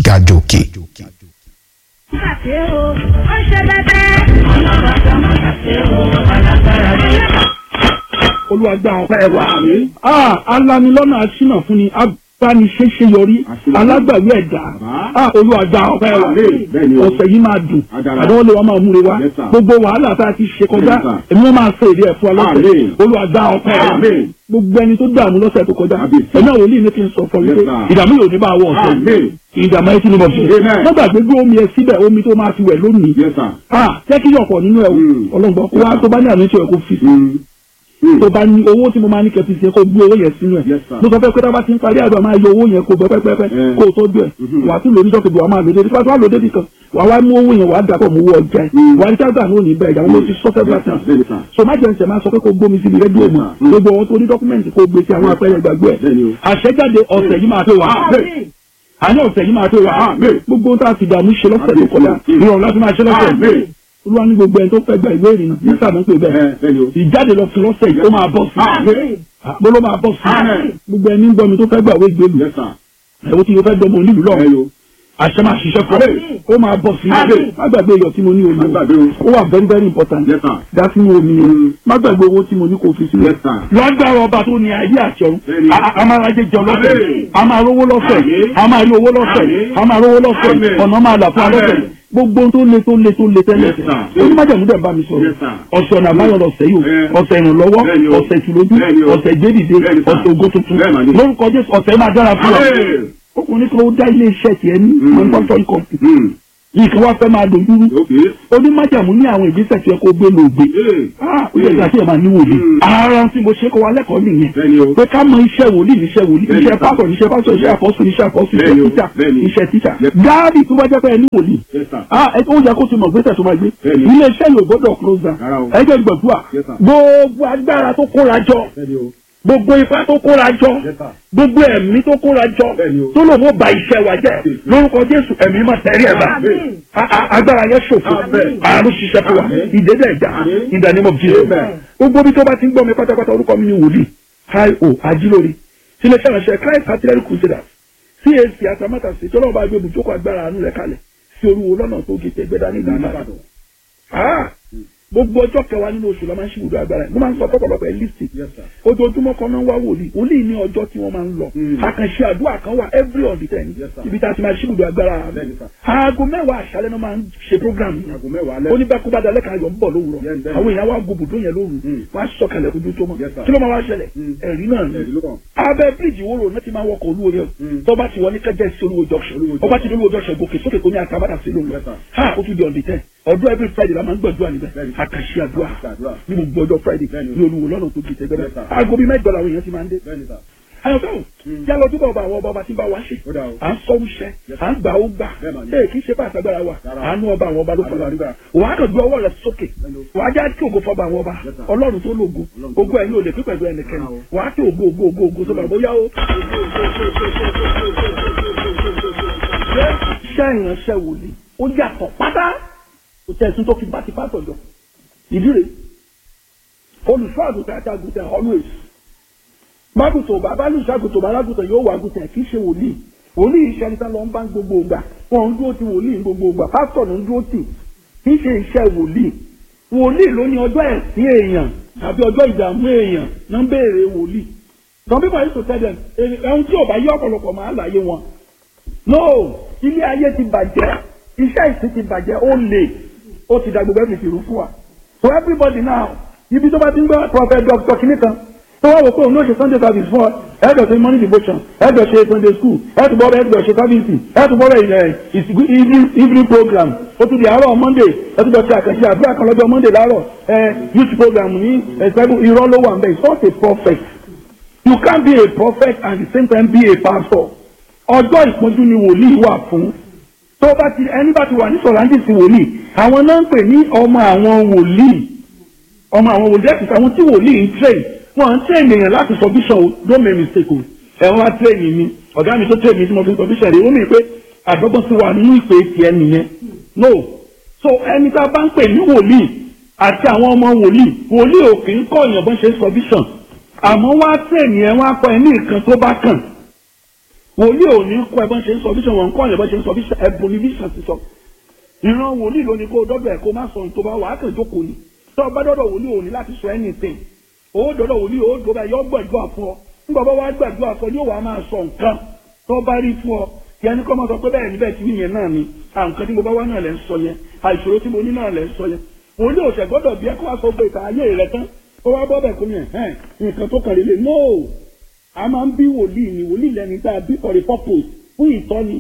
ga jòkè. ṣe o ó ṣe bẹbẹ. ọlọ́run àti ọmọ ṣe o alágbára ni. olùwàgbà ọ̀pẹ́ wa. alanilọ́nà aṣínà fún ni abániṣẹ́ṣe yọrí alágbàwí ẹ̀dá olùwàgbà ọ̀pẹ́ wa. ọ̀sẹ̀ yìí máa dùn àdánwò lè wọ́n máa múre wá gbogbo wàhálà tá a ti ṣe kọjá èmi wọ́n máa sọ èdè ẹ̀ fún wa lọ́sẹ̀ olùwàgbà ọ̀pẹ́ wa. gbogbo ẹni tó dààmú lọ́sẹ̀ tó kọjá ẹ̀mí àwọn olóyìn ní kí n sọ fún mi pé ìdààmú yóò ní bá wọ ọ̀sẹ̀ yìí ìdààmú ẹ ti ní bọ̀ fún mi. wọ́n gbàgbé gbé omi ẹ síbẹ̀ omi tó máa fi wẹ̀ lónìí. jẹ́ kí yọ̀pọ̀ nínú ẹ̀ ọlọ́gbọ́n kó wá tó bá ní àmì ìṣòro kó fi sí tó bá ní owó tí mo máa ní kẹfì sí kó gbé owó yẹn sínú ẹ mo sọ fẹ́ pé tábà ti ń parí àdúrà máa yọ owó yẹn kó gbẹ pẹ́pẹ́pẹ́ kó o tọ́jú ẹ̀ wà á tún lórí dọ́kítà wà á máa lò débi pátá wà lò débi kan wà á wá mú owó yẹn wà á dàpọ̀ mú owó ọjà ẹ̀ wà á ní sábà ní òní bẹ́ẹ̀ ìyàwó mo ti sọ fẹ́ bàtà so má jẹ́ ń sẹ̀ máa sọ pé kó gbómi síbi rẹ́díò mọ̀ gbogbo àwọn tó ní dọ́kúmẹ̀ntì kó gbé sí àwọn apẹ́rẹ́ ìgbàgbọ́ ẹ̀ àṣẹjáde ọ̀sẹ̀ yìí máa tó wà àní ọ̀sẹ̀ yìí máa tó wà gbogbo tá a ti dààmú ṣe lọ́sẹ̀ tó kọjá ìrọ̀rùn láti máa ṣe lọ́sẹ̀ olúwa ní gbogbo ẹni tó fẹ́ gba ìwé ìrìnnà ní sàmú pé bẹ́ẹ̀ ìjáde lọ fún lọ́sẹ̀ yìí ó máa bọ́ sí bó ló máa bọ́ sí gbogbo ẹni ń gbọ́ mi tó fẹ́ gba ìwé ìgbélu ẹ̀wọ́n tí yóò fẹ́ gbọ́ mọ onílù lọ́wọ́ àṣẹ máa ṣiṣẹ́ fún ọ ó máa bọ́ sí má gbàgbé iyọ̀ tí mo ní omi ó wà very very important dá sínú omi yẹn má gbàgbé owó tí mo ní kò fi sílẹ̀ lọ́gbàrá ọba tó ní ayé àti ọ̀run a máa rajẹ jọ lọ́sẹ̀ a máa rówó lọ́sẹ̀ a máa rí owó lọ́sẹ̀ a máa rówó lọ́sẹ̀ ọ̀nà máa là fún alọ́sẹ̀ gbogbo tó le tó le tó le tẹ́lẹ̀ onímọ̀jẹ̀mú dẹ̀ bá mi sọ̀rọ̀ ọ̀sẹ̀ ọ̀nà àbáyọ̀ lọ́sẹ̀ yìí o ọ̀sẹ̀ ìrànlọ́wọ́ ọ̀sẹ̀ ìtùlójú ọ̀sẹ̀ ìgbédìde ọ̀sẹ̀ ògo tuntun lórúkọ Jésù ọ̀sẹ̀ máa dára fún ọ ọkùnrin kan ó dá ilé iṣẹ́ tiẹ̀ ní manufacturing company yìí kí wọ́n fẹ́ máa dojú rú onímọ̀jàmú ní àwọn ìgbésẹ̀ tí ẹ kó gbé lògbé ó yẹ kí àti ẹ̀ máa ní wòlíì ara tí mo ṣe kọ́ wa lẹ́kọ̀ọ́ nìyẹn pé ká mọ iṣẹ́ wòlíì níṣẹ́ wòlíì iṣẹ́ pásọ̀ níṣẹ́ pásọ̀ iṣẹ́ àpọ́sù níṣẹ́ àpọ́sù iṣẹ́ tíṣà iṣẹ́ tíṣà gáàbì tó bá jẹ́ pé ẹ ní wòlíì ó yẹ kó ti mọ̀ gbésẹ̀ tó máa gbé ilé iṣẹ́ yóò gbọ́dọ̀ close down ẹgbẹ́ gbọ̀dúà gbogbo agbára tó kóra jọ gbogbo ipá tó kóra jọ gbogbo ẹ̀mí tó kóra jọ tó lò wọ́n ba iṣẹ́ wa jẹ́ lórúkọ jésù ẹ̀mí máa tẹ̀rí ẹ̀ bá agbára yẹn ṣòfò àrùn ṣiṣẹ́ fún wa ìdẹ́dẹ́ ẹ̀dá in the name of Jesus gbogbo bí tó bá ti ń gbọ́ mi pátápátá orúkọ mi ni wòlíì io ajílórí sílẹ̀ ṣàlàṣẹ Christ artillery crusaders CAC atamátà sí tọ́lọ́ bá gbé ibùjókòó agbára àánú rẹ̀ kalẹ̀ sí olúwo lọ́nà tó gé tẹgbẹ́dá ní ìdáná gbogbo ọjọ́ kẹwàá nínú oṣù la máa ń ṣe ibùdó agbára ẹ̀ mo máa ń sọ fọ́pọ̀lọpọ̀ ẹ̀ lísì ojoojúmọ́ kan náà wá wòlíì wòlíì ní ọjọ́ tí wọ́n máa ń lọ àkànṣe àdúrà kan wà every on the ten ibi tá a ti máa ṣe ibùdó agbára rẹ̀ aago mẹ́wàá àṣálẹ́ náà máa ń ṣe program yìí oníbàkúbàdà lẹ́ka ayọ̀ ń bọ̀ lówùrọ̀ àwọn èèyàn wá gbogbo yẹn lóru wọ́n á sọ̀kalẹ̀ ojú tó mọ̀ kí ló máa wá ṣẹlẹ̀ ẹ̀rí náà ni abẹ́ bíríìjì wóró náà ti máa wọkọ̀ olúwo yẹn tó bá ti wọ ní kẹjẹ sí olúwo junction ọba ti ní olúwo junction gòkè sókè kò ní àtàbàdà sí lóru ha ó tún di on the ten ọdún every friday la máa ń gbàdúrà níbẹ̀ àkàṣe àdúrà ní gbogbo ọjọ́ friday ní olúwo lọ́nà tó gbèsè gbẹdẹ aago bíi mẹ́jọ làwọn èèyàn ti máa ń dé. ayọ̀fẹ́ o yálọ ojúbọ ọba àwọn ọba ọba tí ń bá wa ṣe à ń sọ wúṣẹ à ń gbà ó gbà ẹ kì í ṣe pàṣẹ agbára wa àánú ọba àwọn ọba ló fọlọ àdúrà wàá kàn gbé ọwọ́ rẹ sókè wàá já kí ògo fọba àwọn ọba ọlọ́run tó lògo ògo ẹ̀yin ò lè pín pẹ̀lú ẹnikẹ́ni wàá kí ògo ògo ògo ògo sọba bóyá o. iṣẹ́ ìránṣẹ́ wòlíì ó yàtọ̀ pátá kò tẹ̀sùn tó fi bá ti pátọ̀ jọ ìdí rèé olùṣọ́ àgùntàn àti àgùntàn always mágùtò bàbá lùṣọ́ àgùntàn bàbá àgùntàn yóò wà àgùntàn kì í ṣe wòlíì wòlíì iṣẹ́ níta lọ ń bá gbogbo ìgbà wọn ń dúró ti wòlíì ní gbogbo ìgbà pásítọ̀ ló ń dúró tì kì í ṣe iṣẹ́ wòlíì wòlíì ló ní ọjọ́ ẹ̀sìn èèyàn tàbí ọjọ́ ìdààmú èèyàn náà ń béèrè wòlíì some people used to tell them ẹ̀hún tí ò bá yí ọ̀pọ̀lọpọ̀ máa láyé wọn no ilé ayé ti bàjẹ́ iṣẹ́ ìsìn ti bàjẹ́ ó lè ó ti da gbogbo ẹ̀fìn ìrú fún wa so everybody now ibi tó bá ti ń gbọ́ prophet doctor kìíní kan tó wá wò pé òun náà ṣe sunday service fún ọ ẹ̀ẹ́dọ̀ ṣe morning devotion ẹ̀ẹ́dọ̀ ṣe sunday school ẹ̀ẹ́dọ̀ bọ́ ẹ̀ẹ́dọ̀ ṣe service ẹ̀ẹ́dọ̀ bọ́ ẹ̀ evening program ó tún di àárọ̀ monday ẹ̀ẹ́dọ̀ ṣe àkànṣe àdúrà kan lọ́jọ́ monday láàárọ̀ ẹ̀ youth program ní ẹ̀ẹ́dọ̀ irọ́ ló wà ń bẹ̀ it's not a prophet you can't be a prophet and at the same time be a pastor ọjọ́ ìpọ́njú ni wòlíì wà fún tó bá ti ẹni bá ti wà ní sọ̀rọ̀ǹdìsì wòlíì àwọn náà ń pè ní ọmọ àwọn wòlíì ọmọ àwọn wòlíì ẹ̀sìn àwọn tí wòlíì ń train wọn ń train èèyàn láti sọ bíṣọ̀ o don't make mistake o ẹ̀wọ̀n á train mi ọ̀gá mi tó train mi tí mo fi sọ bíṣọ̀ rẹ̀ ó mì pé àdọ́gbọ́n ti wà nínú ìpè tiẹ̀ nìyẹn no so ẹni tá a bá ń pè ní wòlíì àti àwọn ọmọ wòlíì wòlíì ò kì í kọ́ èèyàn bọ́n ṣe sọ bíṣọ̀ àmọ́ wọ́n á train yẹn wọ́n á kọ́ ẹ ní nǹkan tó bá kàn wòlíì ò ní kọ́ ẹ bọ́n ṣe ń sọ bíṣọ̀ wọn kọ́ ẹ bọ́n ṣe ń sọ bíṣọ̀ ẹ̀bùn ní bíṣọ̀ ti sọ ìran wòlíì ló ní kó dọ́dọ̀ ẹ̀ kó má sọ nítorí wàá kàn jókòó ni tó o bá dọ́dọ̀ wòlíì ò ní láti sọ anything ó dọ́dọ̀ wòlíì ó dọ́dọ̀ yọ gbàdúrà fún ọ nígbà bá wàá gbàdúrà fún ọ yóò wàá máa sọ nǹkan tó bá rí fún ọ yẹn ní kọ́ máa sọ pé bẹ́ẹ̀ níbẹ̀ tí yẹn náà ni àǹkan tí mo bá wá náà lẹ́ ń sọ yẹn àìṣòro tí mo ní náà lẹ́ ń sọ yẹn wòlíì ò ṣẹ̀ gbọ́dọ̀ bí ẹ kó wá sọ pé ìta ayé rẹ tán ó wá bọ́ bẹ̀ kó yẹn hẹ́n nǹkan tó kàn lélẹ̀ no a máa ń bí wòlíì ni wòlíì lẹni tá a bí for a purpose fún ìtọ́ni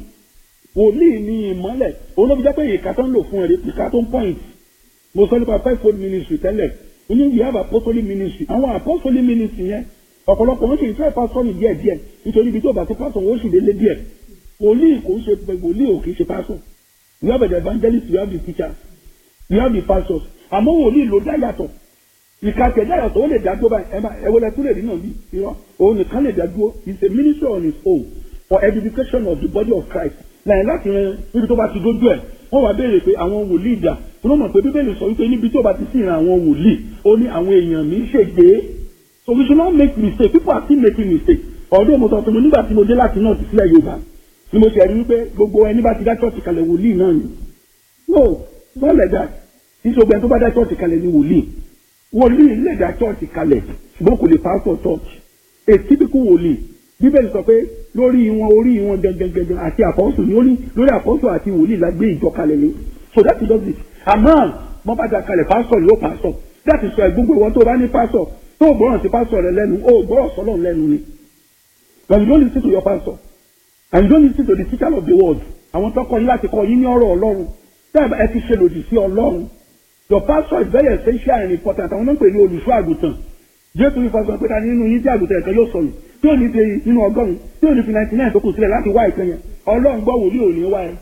wòlíì ni ìmọ́lẹ̀ òun ló fi jẹ́ pé ìka tó ń lò fún ẹ̀rí ìka tó ń point mo sọ nípa five fold ministry tẹ́lẹ̀ ó ní we have apostolic ministry àwọn apostolic ministry yẹn ọ̀pọ̀lọpọ̀ wọn sì ń fẹ́ pásítọ̀nì díẹ̀ díẹ̀ nítorí ibi tó bá ti pásítọ̀ wọn ó sì délé díẹ̀ wòlíì kò ń ṣe wòlíì ò kì í ṣe pásítọ̀ we have the evangelist we have the teachers we have the pastors àmọ́ wòlíì ló dá yàtọ̀ ìka tẹ̀dá yàtọ̀ ó lè dá dúró báyìí ẹ̀wọ̀lẹ̀ tó lè rí náà bí irọ́ òun nìkan lè dá dúró he is a ministry on his own for edification of the body of Christ lẹ́yìn láti rẹ níbi tó bá ti dójú ẹ̀ wọ́n wá béèrè pé àwọn wòlíì dà wọ́n mọ̀ pé bíbélì sọ wípé níbi tó bá ti sí ìran àwọn wòlíì ó ní àwọn èèyàn mi ṣègbè so we should not make mistake people are still making mistake ọ̀dọ́ mo sọ fún mi nígbà tí mo dé láti náà ti sílẹ̀ Yorùbá ni mo ṣe rí wípé gbogbo ẹni bá ti dá church kalẹ̀ wòlíì náà ni no not like that nítorí ẹni tó bá dá church kalẹ̀ ni wòlíì wòlíì lè dá church kalẹ̀ ṣùgbọ́n kò lè pastor church a typical wòlíì bíbélì sọ pé lórí wọn orí wọn gangan àti àpọ́sù ní orí lórí àpọ́sù àti wòlíì la gbé ìjọ kalẹ̀ ni so that is just it àmọ́ wọ́n bá dá kalẹ̀ pastor yóò pastor that is why gbogbo ìwọ́n tó bá ní pastor tó o gbọ́ràn sí pastor rẹ lẹ́nu o gbọ́ràn sọ́lọ̀ lẹ́nu ni but you don't listen to your pastor and you don't listen to the teacher of the word àwọn tó kọ́ yín láti kọ́ yín ní ọ̀rọ̀ ọlọ́run tẹ́ẹ̀ ẹ ti ṣe lòdì sí ọlọ́run your pastor is very essential and important àwọn náà ń pè ní olùṣọ́ àgùntàn jésù ní fasọ pé ta nínú yín tí àgùntàn ẹ̀kan yóò sọnù tí ò ní fi nínú ọgọ́rùn tí ò ní fi ninety nine tó kù sílẹ̀ láti wá ìpín yẹn ọlọ́run gbọ́ wòlíì ò ní wá ẹ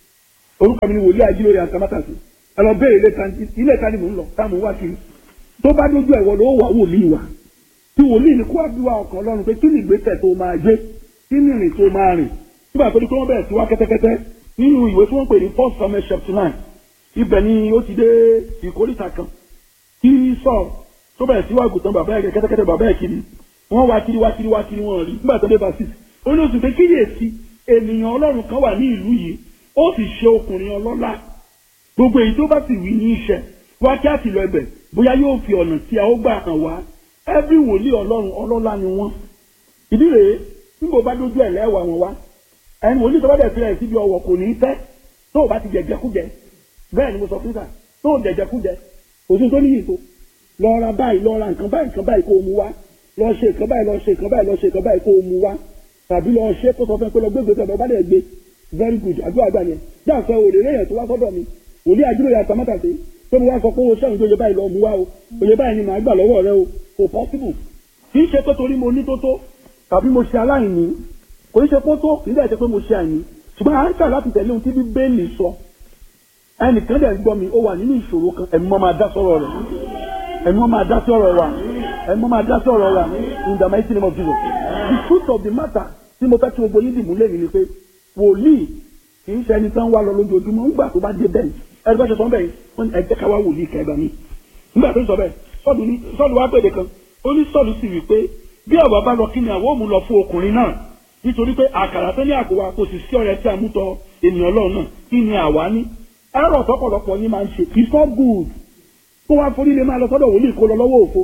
orúkọ mi ni wòlíì ajílórí àtàmátàsí ẹ lọ béèrè ilé ìta ni mò ń lọ táwọn wá kiri tó bá dójú ẹ̀wọ̀ ló wà wòlíì wa tí wòlíì ni kó wá bí wa ọkàn ọlọ́run pé kí ni ìgbésẹ̀ tó máa gbé kí ni ìrìn tó máa rìn nígbà tó di pé wọ́n bẹ̀rẹ̀ sí wá kẹ́tẹ́kẹ́tẹ́ nínú ìwé tí wọ́n pè ní first Samuel chapter nine ibẹ̀ ni ó ti dé ìkórìtà kan kí sọ tó bẹ̀rẹ̀ sí wàgùtàn bàbá ẹ̀ kẹ́tẹ́kẹ́tẹ́ bàbá ẹ̀ kiri wọ́n wá kiri wá kiri wá kiri wọ́n rí nígbà tó dé basis ó ní oṣù pé kíyèsí ènìyàn ọlọ́run kan wà ní ìlú yìí ó sì ṣe ọkùnrin ọlọ́lá gbogbo èyí tó bá sì wí ní iṣẹ́ wá kí á sì lọ ẹbẹ̀ bóyá yóò fi ọ̀nà tí a ó gbà hàn wá ẹbí wòlíì ọlọ́run ọlọ́lá ni wọ́n ìdí rèé níbo bá dójú ẹ̀ lẹ́wà wọn wá ẹni wòlíì tó bá dẹ̀ fi ẹ̀ síbi ọwọ́ kò ní í tẹ́ tó o bá ti jẹjẹkújẹ bẹ́ẹ̀ ni mo sọ fún sà tó o jẹjẹkújẹ òsín tó níyì tó lọ ra báyìí lọ ra nǹkan báyìí nǹkan báyìí kó o mú wá lọ ṣe nǹkan báyìí lọ ṣe nǹkan báyìí lọ ṣe nǹkan báyìí kó o mú wá tàbí lọ ṣe kó sọ fún ẹ pé lọ gbé gbèsè ọba dẹ̀ gbé very good àdúrà àgbà yẹn dáàfẹ́ òrè lẹ́yìn tó wá sọ́dọ̀ mi òní àdúrà yàtọ̀ mọ́tàṣe tó mo wá sọ pé o ṣẹ́yìn tó yẹ báyìí lọ mú wá o òye báyìí ni màá gbà lọ́wọ́ rẹ o kò possible kì í ṣe pé torí mo ní tó tó tàbí mo ṣe aláìní kò í ṣe pé tó kì í dẹ̀ ṣe pé mo ṣe àìní ṣùgbọ́n à ń kà láti tẹ̀lé ohun tí bíbélì sọ ẹnìkan dẹ̀ ń gbọ́ mi ó wà nínú ìṣòro kan ẹ̀mí mọ́ máa dá sọ́rọ̀ rẹ̀ ẹ̀mí mọ́ máa dá sọ́rọ̀ wa ẹ̀mí mọ́ máa dá sọ́rọ̀ wa in the mighty name of Jesus the truth of the matter tí mo fẹ́ kí gbogbo yín dìmú lẹ́yìn ni pé wòlíì kì í ṣe ẹni tán wá lọ lójoojúmọ́ ńgbà tó bá dé bẹ́ẹ̀ ẹni bá ṣe sọ bẹ́ẹ̀ wọ́n ní ẹgbẹ́ ká wá wòlíì kẹgbà mi nígbà tó ń sọ bẹ́ẹ̀ sọ́ọ̀lù ní sọ́ọ̀lù wá pèdè kan ó ní sọ́ọ̀lù sì wí pé bí àwa bá lọ kí ni àwọn òmù lọ fún ọkùnrin náà nítorí pé àkàrà tó ní àpò wa kò sì sí ọ̀rẹ́ tí a mú tọ ènìyàn Ọlọ́run náà kí ni àwa ní ẹ̀rọ tọ́pọ̀lọpọ̀ yín máa ń ṣe it's not good kó wá forí lè máa lọ sọ́dọ̀ wòlíì kó lọ lọ́wọ́ òfo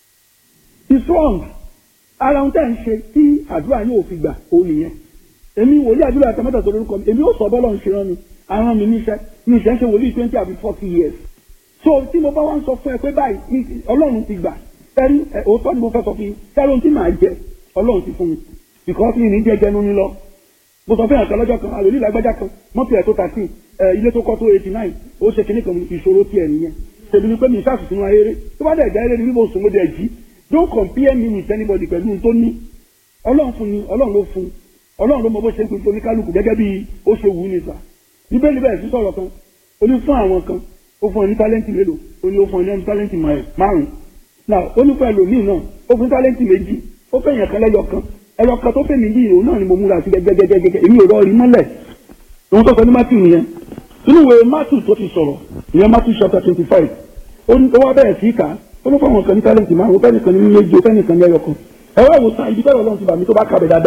it's wrong ara ohun tẹ́ ń ṣe tí àdúrà yóò fi gbà ó nìyẹn èmi wòlíì àdúrà àtàmọ́tà tó lórúkọ mi èmi ó sọ bọ́lọ̀ ń ṣe rán mi àwọn mi níṣẹ́ mi ìṣẹ́ ń ṣe wòlíì twenty àbí forty years so tí mo bá wá ń sọ fún ẹ pé báyìí Ọlọ́run ti gbà ẹni òótọ́ ni mo fẹ́ sọ fún yín kẹ́rọ ohun tí màá jẹ Ọlọ́run ti fún mi because mi ní jẹ́ jẹnu ní lọ mo sọ fún yàtọ̀ lọ́jọ́ kan àròlí ìlágbájá kan mọ́tò ẹ̀ tó thirteen ilé tó kọ́ tó eighty nine ó ṣe kíní kan ìṣòro tiẹ̀ nìyẹn tèmi ni pé mi ìṣàṣù sínú ayére tó bá dẹ̀ jẹ́ eré ni bí mo sùn mo dẹ̀ jí don't compare me with anybody pẹ̀lú ohun tó ní Ọlọ́run fún ni Ọlọ́run ló fún Ọlọ́run ló mọ bó ṣe ń pin oníkálukú gẹ́gẹ́ bí ó ṣe wù ú ní sà bíbélì bẹ́ẹ̀ sí sọ̀rọ̀ kan ó ní fún àwọn kan ó fún ọ ní tálẹ́ǹtì mélòó ó ní ó fún ọ ní tálẹ́ǹtì márùn-ún náà ó ní fún ẹlòmíì náà ó fún tálẹ́ǹtì méjì ó fẹ́ yàn kan lẹ́yọ kan ẹyọ kan tó fẹ́ mi yìí òun náà ni mo múra sí gẹ́gẹ́gẹ́gẹ́ èmi ò rọrí mọ́lẹ̀ òun tó sọ ní Matthew nìyẹn nínú ìwé Matthew tó ti sọ̀rọ̀ ìyẹn Matthew chapter twenty five ó wá bẹ̀rẹ̀ sí ká ó ló fún àwọn kan ní tálẹ́ǹtì márùn-ún ó fẹ́ nìkan ní méjì ó fẹ́ nìkan ní ẹyọ kan ẹ wá wò sàn ibi tẹ́lẹ̀ ọlọ́run ti bà mí tó bá kàbẹ̀ dáadáa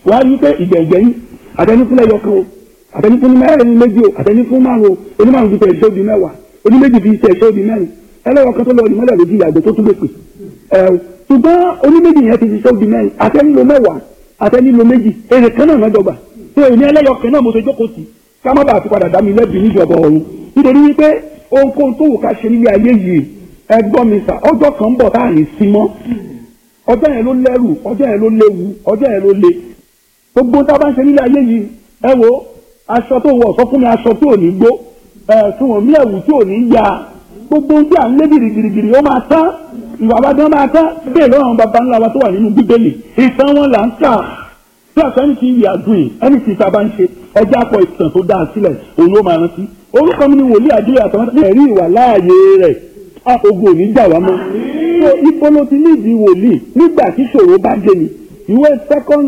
wàá rí pé ìgbẹ̀gbẹ̀ yín àtẹnifún lẹ́yọ kan o àtẹnifún mẹ́rin méjì o àtẹnifún márùn o onímọ̀rún fi tẹ̀ ẹ̀ṣẹ́ òbí mẹ́wàá oníméjì fi tẹ̀ ẹ̀ṣẹ́ òbí mẹ́rin ẹlẹ́wọ̀ kan tó lọ ìmọ̀lẹ̀ lójú ìyàgbẹ́ tó tún lè pè ẹ̀ ṣùgbọ́n oníméjì yẹn ti fi ṣẹ́ òbí mẹ́rin àtẹnilo mẹ́wàá àtẹnilo méjì èrè kan náà mẹ́dọ̀gbà tó èmi ẹlẹ́yọ kan náà mo ṣe jókòó sí ká má bàa fi padà dá mi lẹ́bi níjọba ọ̀run nítorí wípé ohunkóhun tó wù ká ṣe nílé ayé yìí ẹ gbọ́ mi sà ọjọ́ kan ń bọ̀ tá à ní sí mọ́ ọjọ́ yẹn ló lẹ́rù ọjọ́ yẹn ló léwu ọjọ́ yẹn ló le gbogbo tá a bá ń ṣe nílé ayé yìí ẹ wo aṣọ tó wọ̀ sọ fún mi aṣọ tí ò ní gbó ẹ fún wọn mí ẹ̀wù tí ò ní ya gbogbo ohun tí à ń lé girigirigiri ó máa tán ìwà àbádán máa tán bẹ́ẹ̀ lọ́wọ́ àwọn baba ńlá wa tó wà nínú bíbélì ìtàn wọn là ń kà tí àtẹni ti yà dùn yìí ẹni tí ìta bá ń ṣe ẹjẹ́ àpọ̀ ìtàn tó dáa sílẹ̀ òun ló máa rántí orúkọ mi ni wòlíì àdúrà àtàwọn ẹ̀rí ìwà láàyè rẹ̀ ogun ò ní jà wá mọ́ so ibo ló ti nídìí wòlíì nígbà tí ṣòro bá dé ni ìwé second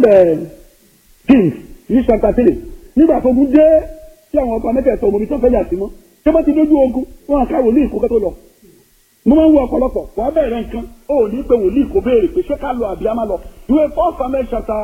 kings ní chapter three nígbà tó ogun dé tí àwọn ọba mẹ́tẹ̀ẹ̀tọ̀ ọmọ mi tó fẹ́ yà sí mọ́ tí wọ́n ti dójú ogun wọn àká wòlíì kó kẹ́tọ́ lọ mo máa ń wo ọ̀pọ̀lọpọ̀ wàá bẹ̀rẹ̀ nǹkan ó ní pé wòlíì kò béèrè pé ṣé ká lọ àbí á má lọ ìwé four samuel chapter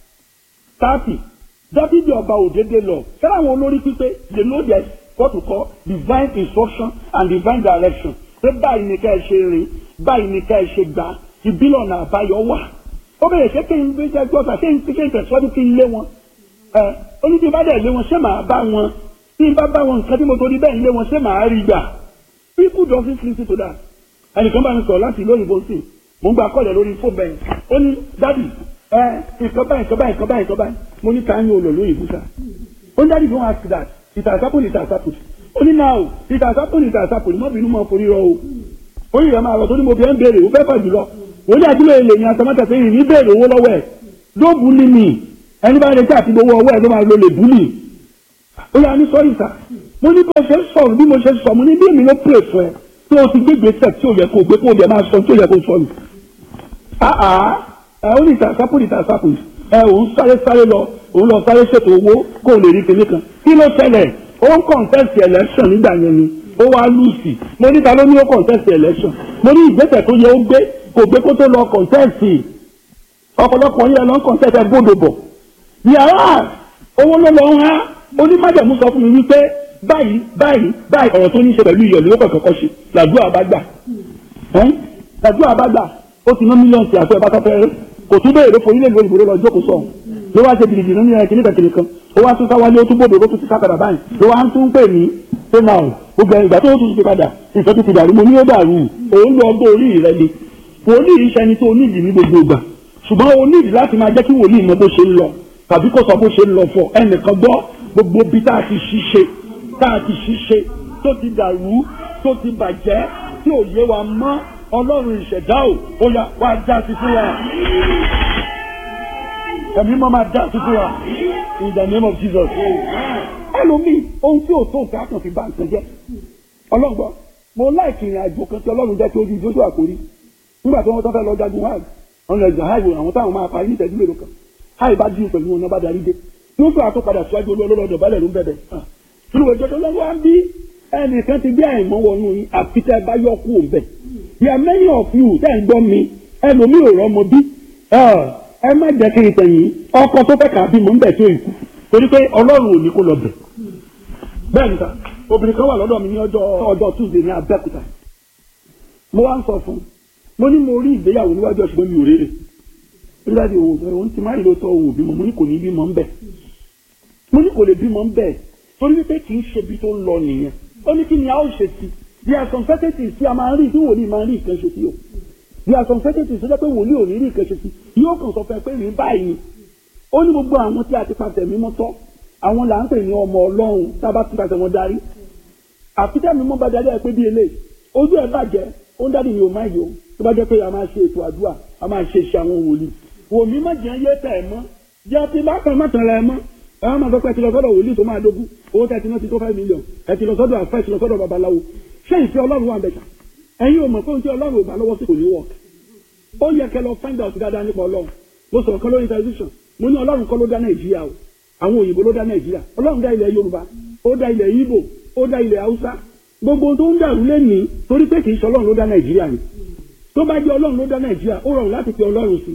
thirty dábìdì ọba òdédé lọ fẹ́ràn àwọn olórí pípé they know their what to call divine instruction and divine direction pé báyìí ni ká ẹ ṣe rìn báyìí ni ká ẹ ṣe gbà ìbílọ̀ náà àbáyọ wà ó bẹ̀rẹ̀ ṣé kí n bí jẹ́ gbọ́dọ̀ ṣé n ti ṣe ìtẹ̀síwájú kí n lé wọn ẹ ó ní bí n bá dẹ̀ lé wọn ṣé màá bá wọn bí n bá bá wọn nǹkan tí mo torí bẹ́ẹ̀ lé wọn ṣé màá rí gbà people don't listen to that ẹnìkan bá mi sọ̀rọ̀ láti ìlú òyìnbó sí mo ń gba kọ́lẹ̀ lórí fóònù bẹ́ẹ̀ ó ní dádì ẹ nǹkan báyìí nǹkan báyìí nǹkan báyìí nǹkan báyìí mo ní ká ń yóò lò lóyìnbó sá ó ní dádì don't ask that it has happened it has happened ó ní now it has happened it has happened mọ́ bínú mọ́ forí rọ o ó yìí rẹ̀ máa rọ̀ tó ní mo fi ẹ́ ń béèrè ó fẹ́ fà jùlọ ó ní àdúrà èlé ní atamátà sẹ́yìn ní béèrè owó lọ́wọ́ ẹ̀ ló bùlí mi ẹni bá retí àti gbowó ọwọ́ ẹ̀ ló máa lo lè bùlí ó yà ní sọ́yìn sá mo ní bó ṣe sọ̀rọ̀ bí mo ṣe sọ mo ní bí èmi ló pè fún ẹ tí o ti gbégbé sẹ̀ tí o yẹ kó o gbé kó o bẹ̀ máa sọ tí o yẹ kó o sọ nù. àà ẹ ó ní ìtàsápò ní ìtàsápò ẹ òun sáré sáré lọ òun lọ sáré ṣètò owó kó o lè rí kinní kan kí ló ṣẹlẹ̀ ó ń contest election nígbà yẹn ni ó wá lùsì mo ní ta ló ní ó contest election mo ní ìgbésẹ̀ tó yẹ ó gbé kò gbé kó tó lọ contest ọ̀pọ̀lọpọ̀ yẹn lọ ń contest ẹ gbọ́dọ̀ bọ̀ yàrá owó ló lọ ń há onímájẹ̀mú sọ fún mi wípé báyìí báyìí báyìí ọ̀rọ̀ tó ní í ṣe pẹ̀lú ìyọ̀lú ó kọ̀ọ̀kan ṣe làdúrà bá gbà làdúrà bá gbà ó ti ná mílíọ̀nù tí àti ẹ̀ bá tọ́ fẹ́ kò tún béèrè fún ilé ìlú òyìnbó lọ jókòó sọ̀hún ló wá ṣe gidigidi nínú ẹ̀ kìnnìkan kìnnìkan ó wá tún sáwálé ó tún bòdò ó tún ti sápadà báyìí ló wá ń tún pè ní ṣé náà gbogbo ìgbà tó tún ti padà nǹkan tó ti dàrú mo ní ó dàrú òun lọ ọgbọ́n orí rẹ ni wòlíì iṣẹ́ ni tó o nídìí ní gbogbo ìgbà ṣùgbọ́n o nídìí láti máa jẹ́ kí wòlíì mọ bó ṣe ń lọ tàbí kó sọ bó ṣe ń lọ fọ ẹnìkan gbọ́ gbogbo bí tá a ti ṣiṣẹ́ tá a ti ṣiṣẹ́ tó ti dàrú tó ti bàjẹ́ tí ò yé wa mọ́ ọlọ́run ìṣẹ̀dá ò ó yá wá já sí fún wa ẹ̀mí mọ́ máa já sí fún wa in the name of Jesus. ẹlòmíì ohun tí ò tó nǹkan kan fi bá nǹkan jẹ́ ọlọ́gbọ́ mo láìkì ìrìn àjò kan tí ọlọ́run jẹ́ kí ojú ìjójú àkórí nígbà tí wọ́n tọ́ fẹ́ lọ jagun hajj ọ̀nà ẹ̀jọ̀ hajj àwọn táwọn máa parí ní ìtẹ́jú mélòó kan hajj bá dín pẹ̀lú wọn náà bá darí dé tí ó fẹ́ àtúpadà síwájú olú ọlọ́dọ̀ balẹ̀ ló ń bẹ̀bẹ̀ nínú ìjọ tó lọ́wọ́ á bí ẹnìkan ti bí àìmọ́ wọnú yín àfitẹ́ bá yọ kú òun bẹ̀ yà many of you tẹ́ ń gbọ́ mi ẹlòmíì ò rọ́mọ bí ẹ má jẹ́ kí n tẹ̀yìn ọkọ tó fẹ́ kà á bímọ ń bẹ̀ tó ìkú torí pé ọlọ́run ò ní kó lọ bẹ̀ bẹ́ẹ̀ níta obìnrin kan wà lọ́dọ̀ mi ní ọjọ́ ọjọ́ tuesday ní abẹ́òkúta mo wá ń sọ fún un mo ní mo rí ìgbéyàwó níwájú ọ̀ṣùgbọ́n mi ò rérè nígbà tí òun òun ti má rí lóòótọ́ òun ò bímọ mo ní kò ní bímọ ń bẹ̀ mo ní kò lè bímọ ń bẹ̀ torí wípé kì í ṣe ibi tó ń lọ nìyẹn ó ní kí ni a ó ṣe sí bí a sọ̀n fẹ́tẹ̀tì sí a máa ń rí tí wòlíì máa ń rí nǹkan ṣe sí o bí a sọ̀n fẹ́tẹ̀tì sí pé wòlíì ò ní rí nǹkan ṣe sí yóò kàn sọ fẹ́ pé rí báyìí ni ó ní gbogbo àwọn tí a ti pàṣẹ mímọ́ tọ́ àwọn là ń pè ní ọmọ ọlọ́run tá a bá ti pàṣẹ wọn darí àfitẹ́ mímọ́ bá darí ẹ pé bí eléyìí ojú ẹ bàjẹ́ ó ń dádì mi ò má yọ tó bá jẹ́ pé a máa ṣe ètò àdúrà a máa ṣe iṣẹ́ àwọn wòlíì wòmí má jẹ́ yé tẹ̀ ẹ̀ mọ́ jẹ́ ti bá kan má tàn ra ẹ mọ́ ẹ má máa sọ pé ẹ ti lọ sọ́dọ̀ wòlíì tó máa dógún owó tẹ̀ ti ná ti tó five million ẹ ti lọ sọ́dọ̀ àfẹ́ ẹ ti lọ sọ́dọ̀ babaláwo ṣé ìfẹ́ ọlọ́run wà bẹ̀ta ẹ̀yin ò mọ̀ pé ohun tí ọlọ́run ò bá lọ́wọ́ sí kò ní wọ̀ ó yẹ kẹ́ lọ find out dáadáa nípa ọlọ́run mo sọ̀rọ̀ kan lórí television mo ní ọlọ́run kọ́ ló dá nàìjíríà o àwọn òyìnbó ló dá nàìjíríà ọlọ́run dá ilẹ̀ yorùbá ó dá ilẹ̀ ìgbò ó dá ilẹ̀ haúsá gbogbo tó ń dàrú lẹ́nìí torí pé kì í ṣe ọlọ́run ló dá nàìjíríà ni tó bá jẹ́ ọlọ́run ló dá nàìjíríà ó rọrùn láti pe ọlọ́run sí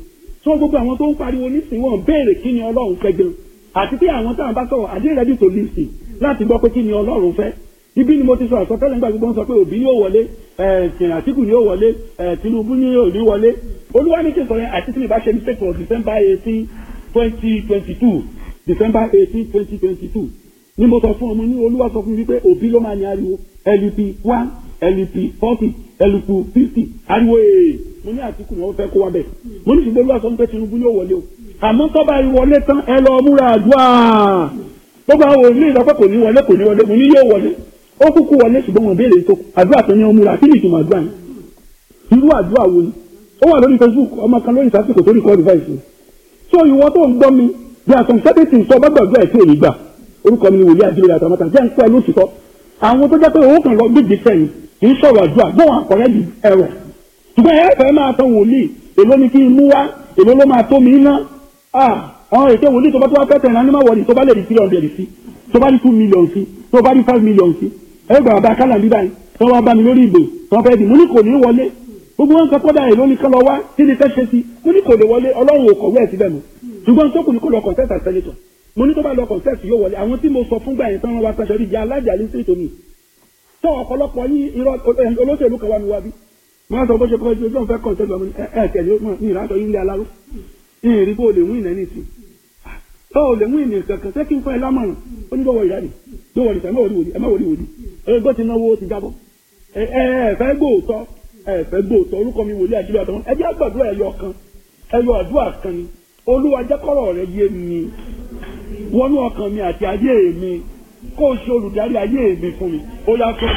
so gbogbo àwọn tó ń pariwo nísìnyí wọn béèrè kí ni ọlọ́run fẹ́ gan àti pé àwọn táwọn bá sọ̀rọ̀ àdé ready to listen láti gbọ́ pé kí ni ọlọ́run fẹ́ ibi ni mo ti sọ àsọtẹ́lẹ̀ nígbà gbogbo ń sọ pé òbí yóò wọlé ẹ̀ẹ́dìn àtìkù yóò wọlé ẹ̀ tinubu yóò ní wọlé olúwa ní kí n sọ yẹn àti tí mi bá ṣe mistake for december eighteen twenty twenty two december eighteen twenty twenty two ni mo sọ fún ọmọ ní olúwa sọ fún mi wípé òbí ló máa ní ariwo lup one lup forty lup fifty ariwo ee mo ní àtìkù ni wọ́n fẹ́ kó wa bẹ̀ mo ní ṣùgbọ́n olúwa sọ fún pé tinubu yóò wọlé o àmọ́ tọ́ba ìwọlé tán ẹ lọ múra àdúrà gbogbo àwọn òní ìlọpẹ kò ní wọlé kò ní wọlé mo ní yóò wọlé ó kúkú wọlé ṣùgbọ́n wọn béèrè tó àdúrà tó ní ọmú ra kí ni ìtumọ̀ àdúrà yẹn irú àdúrà wo ni ó wà lórí facebook ọmọ kan lórí ìsásìkò tó ní kọ́ device ni so ìwọ tó ń gbọ́ mi bí a sọ̀n sẹ́bẹ̀tì sọ bá gbàgbọ́ ẹ̀ tí ò ní gbà orúkọ mi ni wòlíì àdúrà àtàmọ́tà jẹ́ ń pẹ́ lóṣìṣọ́ àwọn tó jẹ́ pé owó kan lọ gbèdé sẹ́yìn kì í sọ̀rọ̀ àdúrà gbọ́n àkọ́rẹ́ di ẹ̀rọ ṣùgbọ́n ẹ fẹ́ máa tán wòlíì èló ni kí n mú wá èló ló máa tó mi ná àwọn ètò wòlíì tó bá tó wá fẹ́ tẹ̀lé anímọ̀ wọ̀lì tó bá lè di three hundred sí tó bá di two million sí tó bá di five million sí ẹgbẹ́ bàbá kálá bíbá yìí tó wá bá mi lórí ìbò tó fẹ́ di mo ní kò ní wọlé gbogbo wọn kan kọ́dà èló ni kán lọ wá kí ni fẹ́ ṣe sí mo ní kò lè wọlé ọlọ́run ò kọ̀wé ẹ̀ síbẹ̀ mọ́ ṣùgbọ́n tó kù ní kó lọ contest as senator mo ní tó bá lọ contest yóò wọlé àwọn tí mo sọ fúngbà yẹn tán wọn wá sàṣọ ìjà alájà ní sí ìtòmí tó ọ̀pọ̀lọpọ̀ yín irọ́ olóṣèlú kan wá mi wá bí wọ́n sọ bó ṣe kọ́ ẹjọ́ ìjọba fẹ́ contest ọmọ ẹ ẹ tẹ̀lé ní ìrántọ yín lé aláró ní ìrí bó lè wín ìnáni sí tó o lè wín ìnì kankan ṣé kí n fún ẹ lámọ̀ràn ó ní bọ́wọ́ ìyá ni yóò wọlé sẹ́ ẹ má wọlé wòlí ẹ má wọlé wòlí ẹgbẹ́ ti náwó ó ti jábọ́ ẹ ẹ fẹ́ gbóòótọ́ ẹ fẹ́ gbóòótọ́ orúkọ mi wòlíì àjílẹ̀ àtọ́wọ́n ẹ jẹ́ àgbàdúrà ẹyọ kan ẹyọ àdúrà kan ni olúwa jẹ́ kọ́rọ̀ rẹ yé mi wọnú ọkàn mi àti ayé mi kó o ṣe olùdarí ayé mi fún mi ó yá tó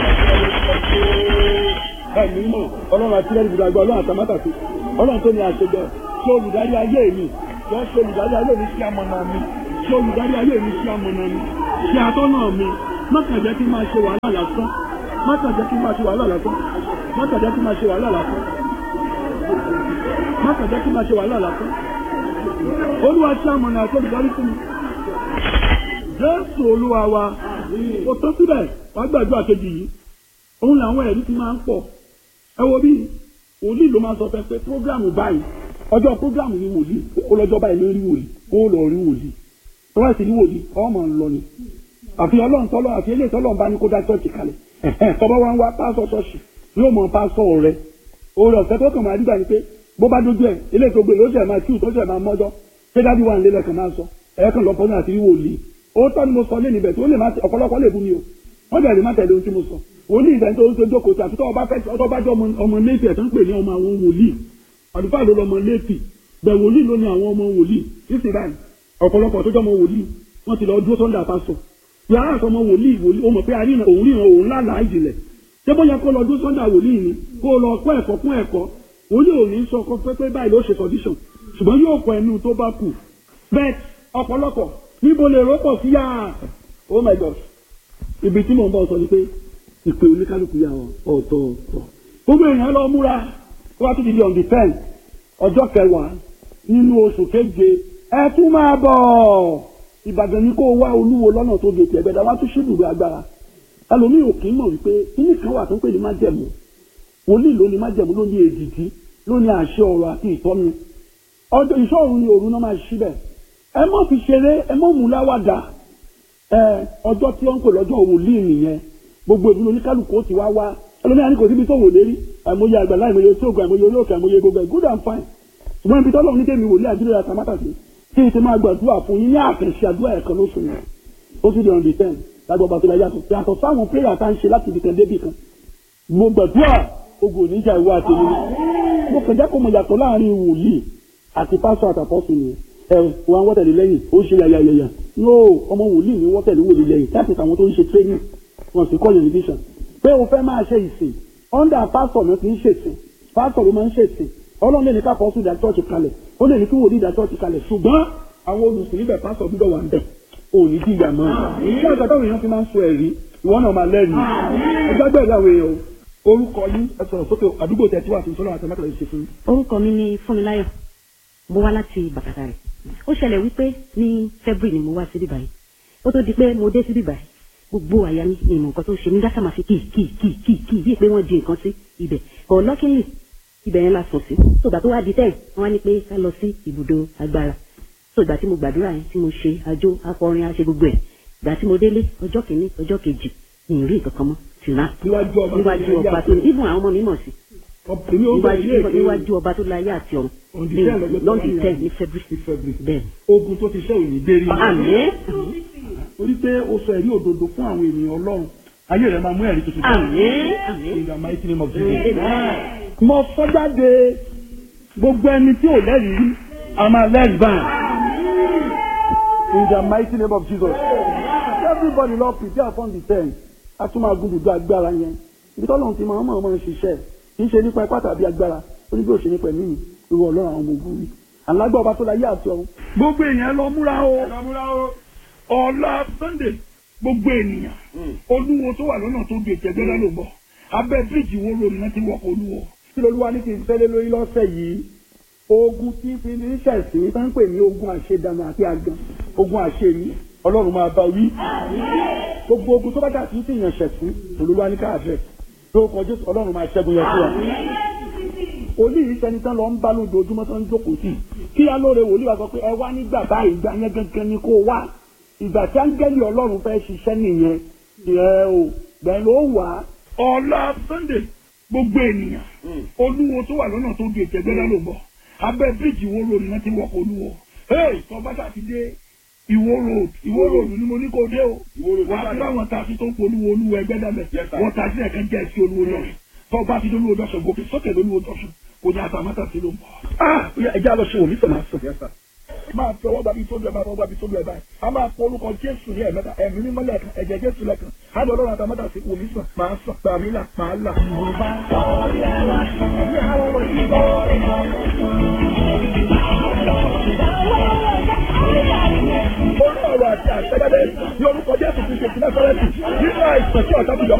ẹ̀mí mọ̀ ọlọ́run àti lẹ́nu ìgbàgbọ́ ọlọ́run àtàmátàsí ọlọ́run tó ní àṣejọ ṣe olùdarí ayé mi wọ́n ṣe olùdarí ayé mi sí amọ̀nà mi ṣe olùdarí ayé mi sí amọ̀nà mi ṣe atọ́nà mi má kàn jẹ́ kí n máa ṣe wàhálà lásán má kàn jẹ́ kí n máa ṣe wàhálà lásán má kàn jẹ́ kí n máa ṣe wàhálà lásán má kàn jẹ́ kí n máa ṣe wàhálà lásán olúwa ṣe amọ̀nà àti olùdarí fún mi jésù olúwa wa kò tó síbẹ̀ wàá gbàdúrà kejì yìí òun làwọn ẹ̀rí ti máa ń pọ̀ ẹ wo bí wòlíì ló máa sọ fẹ́ pé prógrámù báyìí ọjọ́ prógrámù ni wòlíì ó lọ́jọ́ báyìí ló rí wòlíì ó lọ rí wòlíì tó bá sì rí wòlíì ọmọ ń lọ ni àfi ọlọ́run tọ́lọ́ àfi eléyìí tọ́lọ́ bá ní kó dá chọ́ọ̀chì kalẹ̀ tọ́ba wa ń wá pásọ̀ ṣọ́ọ̀ṣì yóò mọ pásọ̀ rẹ oore ọ̀fẹ́ tó kàn máa rí báyìí pé bó bá dójú ẹ̀ eléyìí tó gbé ló ṣẹ̀ máa tíù tó ṣẹ̀ máa mọ́jọ́ ṣé dábì wà nílẹ̀ kan máa sọ ẹ̀ẹ́kan lọ́pọ̀ náà àti rí wòlíì ó tọ́ ni mo sọ lé níbẹ̀ tó lè má ọ̀pọ̀lọpọ̀ lè bú mi o wọ́n bẹ̀rẹ̀ má tẹ̀lé ohun tí mo sọ wòlíì ìfẹ́ tó ń tó jókòó tí àtúntò ọba fẹ́ ọtọ́ bá jọ ọmọ léèpì ẹ̀ tó ń pè ní ọmọ àwọn wòlíì àdúgbò ló lọmọ léèpì bẹ̀ wòlíì ló ní àwọn ọmọ wòlíì sísè báyìí ọ̀pọ̀lọpọ̀ tó jọmọ wòlíì wọ́n ti lọ dúró sọ́ndà pásọ̀ yàrá àtọmọ wòlíì wòlíì ó mọ̀ pé àríyàn òun ríran òun lálàá ìjìnlẹ̀ ṣé bóyá kó lọ dúró sọ́ndà wòlíì ni kó lọ kọ́ ẹ̀kọ́ kún ẹ̀kọ́ wòlíì ò ní sọ pé pé báyìí ló ṣe condition ṣùgbọ́n yóò kọ ẹnu tó bá kù bẹ́ẹ̀ ọ̀pọ̀lọpọ̀ níbo lè rọ́pọ̀ sí yá oh my god ibi tí mò ń bọ̀ sọ ni pé ìpè oníkálukú yà ọ̀tọ̀ọ̀tọ̀ gbogbo èèyàn lọ múra wá tún ti di on the ten ọjọ́ kẹwàá nínú oṣù keje ẹ tún máa bọ̀ ìbàdàn ni kó wá olúwo lọ́nà tó di ètò ẹ̀gbẹ́dá wá tún ṣíbùrù agbára ẹlòmíì ò kì í mọ̀ wípé kíní kan wà tó ń pè ní májẹ̀mú wòlíì ló ní májẹ̀mú ló ní èdìdí ló ní àṣẹ ọ̀rọ̀ àti ìtọ́nu ọjọ́ ìṣọ́ọ̀rù ni òru náà máa ṣí bẹ̀ ẹ mọ̀ fi ṣeré ẹ mọ̀ mú láwàdà ẹ ọjọ́ tí wọ́n ń pè lọ́jọ́ wòlíì nìyẹn gbogbo ìlú oníkálukú ó ti wá wá ẹlòmíà ní kò síbi tó wò lérí àìmọye àgbàlá àìmọye tí ògùn àìmọye olóòkè àìmọye gbogbo ẹ̀ good and fine ṣùgbọ́n ibi tọ́lọ́ ní kémi wòlíì àdúrà yàtọ̀ mátàsí kí n ti máa gbàdúrà fún yín ní àkànṣe àdúrà ẹ̀kan lóṣù yẹn ó sì di on the ten lágbó ọba tó la yàtọ̀ yàtọ̀ sáwọn prayer tá à ń ṣe láti ibìkan débì kan mo gbàdúrà ogun oníjà ìwà àtẹnu mo kàn jẹ́ kó mo yàtọ̀ láàrin wòlíì àti pásọ̀ àtàpọ̀sù nìyẹn ẹ wọn wọ́n tẹ̀lé lẹ́yìn ó ṣe yàyàyàyà yóò ọmọ wòlíì ni wọ́n tẹ̀lé wòlíì lẹ́yìn láti tàwọn tó ń ṣe training wọn sì kọ́ yunifásitì pé o fẹ́ máa ṣe ìsìn under pastor ló ti ń ṣèsìn pastor ló máa ń ṣèsìn ọlọ́run lè ní ká pọ́sù dá church kalẹ̀ ó lè ní kí wòlíì dá church kalẹ̀ ṣùgbọ́n àwọn olùsìn níbẹ̀ pastor gbúdọ̀ wà ń bẹ̀ ò ní dìgbà mọ́ ṣé àgbà táwọn èèyàn fi máa ń sọ ẹ̀rí ìwọ náà máa lẹ́rìí ẹgbẹ́ bẹ́ẹ̀ láwọn èèyàn orúkọ yín ẹ sọ̀rọ̀ sókè àdúgbò tẹ̀ tí wà fún sọ́lá àti mẹ́tàlá ṣe fún. orúkọ mi ni fúnmiláyọ̀ mo wá láti bàkàtà rẹ̀ ó ṣẹlẹ̀ wípé ní february ni mo wá síbí báyìí ó tó di pé mo dé síbí báyìí gbogbo àyà mi ni ìmọ̀ nǹkan tó ṣe mí dáṣà máa fi kì kì kì kì kì bíi pé wọ́n di nǹkan sí ibẹ̀ ọ̀lọ́kìnlì ibẹ̀ yẹn la sùn sí so ìgbà tó wá di tẹ́ẹ̀ wọ́n wá ní pé ká lọ sí ibùdó agbára so ìgbà tí mo gbàdúrà yẹn tí mo ṣe àjò akọrin àṣe gbogbo ẹ̀ ìgbà tí mo délé ọjọ́ kìíní ọjọ́ kejì ní ìrí nǹkan kan mọ́ tìrà níwájú ọba níwájú ọba tó ní ibùn àwọn ọmọ mi mọ̀ sí èmi ó bẹ ilé níwájú ìpè níwájú ọba tó láyé àti ọ̀run On the 10 lọ́jọ́ tó lọ́ndì wáyé tẹ̀ àná. ní february ní February. bẹ́ẹ̀ ogun tó ti ṣe òní dé rí àmín torí pé ó sọ ẹ̀rí òdodo fún àwọn ènìyàn ọlọ́run ayé rẹ̀ máa mú ẹ̀rí tuntun jáde. àmín àmín in the mighty name of Jesus. Amen. mo sọ jáde gbogbo ẹni tí ò lẹ́rìí rí a máa lẹ́rìí báyìí in the mighty name of Jesus. everybody lọ prepare for the ten a tún máa gùn dùdú agbára yẹn ibi tọ́lọ́run ti máa ń mọ̀ ọ́n ṣiṣẹ́ kì í ṣe nípa ipá tàbí agbára ó ní bí ó ṣe nípa ẹ̀mí mi ìwọ ọlọ́run àwọn ọmọ ogun mi alágbá ọba tó láyé àti ọ̀run. gbogbo èèyàn lọ múra o ọ̀la sunday gbogbo ènìyàn olúwo tó wà lọ́nà tó gbé ìtẹ́gbẹ́dá ló bọ̀ abẹ́ bíríìjì wo lórí náà ti wọ́pọ̀ olúwo. kí lolúwa ní kí n fẹ́lẹ́ lórí lọ́sẹ̀ yìí ogun tí fi ní ṣẹ̀sìn tó ń pè ní ogun àṣedànù àti àgàn ogun àṣeyí ọlọ́run máa bá wí. gbogbo ogun tó bá dà sí ìyàn ṣẹ̀sìn olúwa ní káàfẹ́ tó kọjú ọlọ́run máa ṣẹ́gun yẹn fún wa. olú yìí sẹni tán lọ ń bá lójoojúmọ́ tán ń jókòó sí kí alóore wòlíì wa sọ pé ẹ wá nígbà báyìí ìgbà yẹn gangan ni kó wá ìgbà tí áńgẹ́lì ọlọ́run fẹ́ ṣiṣẹ́ nìyẹn ẹ o bẹ́ẹ̀ ló wà á. ọ̀la sunday gbogbo ènìyàn olúwo tó wà lọ́nà tó di ìtẹ́gbẹ́dá ló bọ̀ abẹ́ bíríìjì ìwó road náà ti wọ́pọ̀ olúwo hey tọ́bátà ti dé ìwó road ìwó road ni mo ní kó dé o wà á fi láwọn taxi tó ń polówó olúwo ẹgbẹ́ dàbẹ̀ wọ́n taxi ẹ̀kan jẹ́ sí olúwo lọ́sùn tọ́ba ti dé olúwo lọ́sùn gòkè sókè lólúwo lọ́sùn kò ní àtàmátà sí ló ń bọ̀. ah ẹja lọ ṣe wò mí sọ máa sọ máa fi ọwọ́ gbàbí tóbi ẹ̀ máa fọwọ́ gbàbí tóbi ẹ̀ báyìí a máa pọ orúkọ jésù ní ẹ̀mẹ́ta ẹ̀mí mímọ́ lẹ́ẹ̀kan ẹ̀jẹ̀ jésù lẹ́ẹ̀kan á lọ lọ́rùn àtàmọ́tà sí wòmí sàn máa sàn gbàmí là máa là. orí ọ̀rọ̀ àti àtẹ́gbẹ́dẹ́ ní orúkọ jésù ti ṣe ti náà sọ́rẹ́tì nínú àìsàn tí ọ̀tá ti yọ